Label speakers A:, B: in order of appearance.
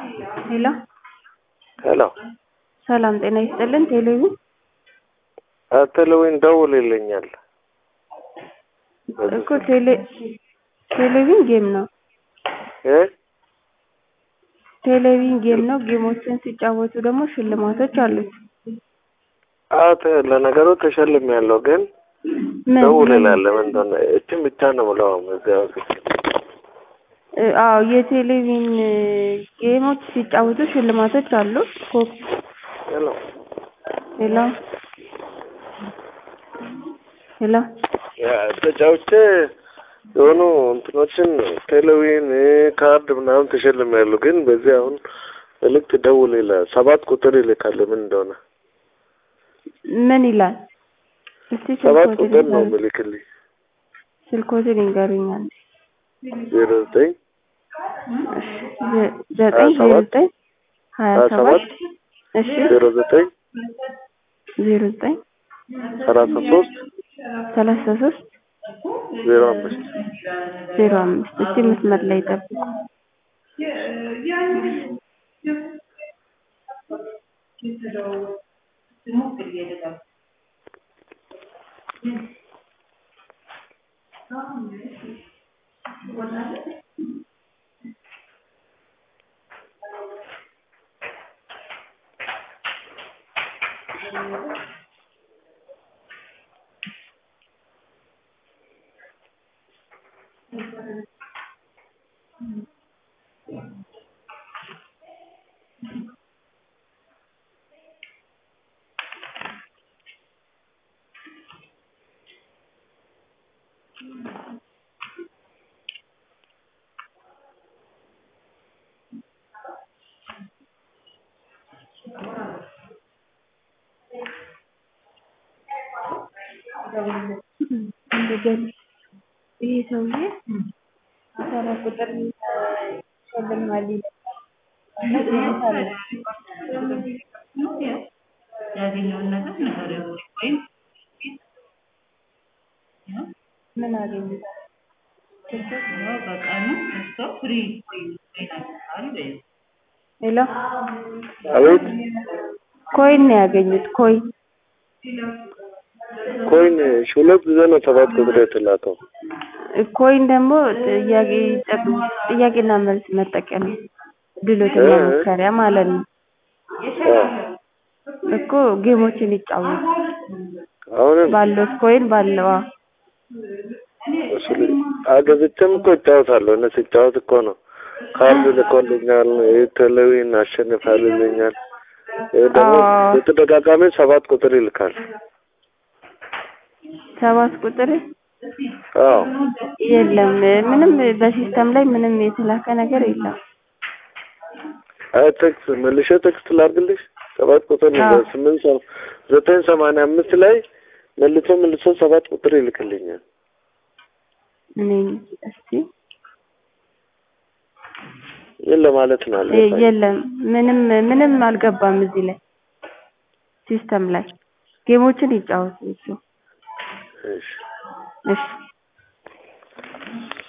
A: ሄሎ
B: ሄሎ
A: ሰላም ጤና ይስጥልን። ቴሌቪዥን
B: ቴሌዊን ደውልልኛል።
A: እኮ ቴሌ ቴሌቪዥን ጌም ነው።
B: እ
A: ቴሌቪዥን ጌም ነው። ጌሞችን ሲጫወቱ ደግሞ ሽልማቶች አሉት።
B: አዎ ተ- ለነገሩ ተሸልሜያለሁ፣ ግን
A: ምን
B: ደውልላለሁ። ምን እንደሆነ እችን ብቻ ነው የምለው እዚያ ውስጥ
A: እ፣ አዎ የቴሌቪዥን ጌሞች ሲጫወቱ ሽልማቶች አሉት። ኮ-
B: ሄሎ
A: ሄሎ ሄሎ
B: ያ ተጫውቼ የሆኑ እንትኖችን ቴሌዊን ካርድ ምናምን ተሸልሜያለሁ፣ ግን በዚህ አሁን መልዕክት ደውል ይላል። ሰባት ቁጥር ይልካል። ምን እንደሆነ
A: ምን ይላል? እስቲ
B: ሰባት
A: ስልኮትን
B: ቁጥር ነው
A: ይንገሩኝ።
B: ምልክልኝ
A: ስልኮትን ይንገሩኛል።
B: ዜሮ ዘጠኝ
A: ዘ- ዘጠኝ
B: ሀያ
A: ዜሮ
B: ሰባት
A: ዘጠኝ ሀያ
B: ሀያ
A: ሰባት
B: ሰባት
A: እሺ
B: ዜሮ ዘጠኝ
A: ዜሮ ዘጠኝ
B: ሰላሳ ሶስት
A: ሰላሳ ሶስት
B: ዜሮ አምስት
A: ዜሮ አምስት እስቲ መስመር ላይ ጠብቁ። እንደገና ይሄ ሰውዬ አስራ ቁጥር ይሸልማል ይላል።
C: ያገኘውን ነገር ንገሪው ወይም
A: ምን አገኘ?
C: ያው በቀኑ እሷ ፍሪ ኮይን ይናገራል በይው።
A: ሄሎ
B: አቤት
A: ኮይን ነው ያገኙት። ኮይን
B: ኮይን እሺ፣ ሁለት ጊዜ ነው ሰባት ቁጥር የተላከው።
A: ኮይን ደግሞ ጥያቄ ጥያቄና መልስ መጠቀም ድሎትን
B: እ-
A: መሞከሪያ ማለት ነው
B: አዎ።
A: እኮ ጌሞችን ይጫወቱ
B: አሁንም
A: ባለው ኮይን ባለው አዎ።
B: እሱ ላይ አገዝቼም እኮ እጫወታለሁ። እነ ስጫወት እኮ ነው ካርድ ልኮልኛል። ቴሌዊን አሸንፋል ይለኛል። ይህ ደግሞ
A: አዎ።
B: በተደጋጋሚ ሰባት ቁጥር ይልካል።
A: ሰባት ቁጥር
B: አዎ
A: የለም ምንም በሲስተም ላይ ምንም የተላከ ነገር የለም።
B: አይ ቴክስት መልሼ ቴክስት ላድርግልሽ። ሰባት ቁጥር ነው
A: አዎ።
B: በስምንት ሰ- ዘጠኝ ሰማንያ አምስት ላይ መልሶ መልሶ ሰባት ቁጥር ይልክልኛል።
A: እኔ እስቲ
B: ይህን ለማለት ነው
A: የ-
B: አልገባኝም።
A: የለም ምንም ምንም አልገባም እዚህ ላይ ሲስተም ላይ ጌሞችን ይጫወቱ እሱ
B: እሺ
A: እሺ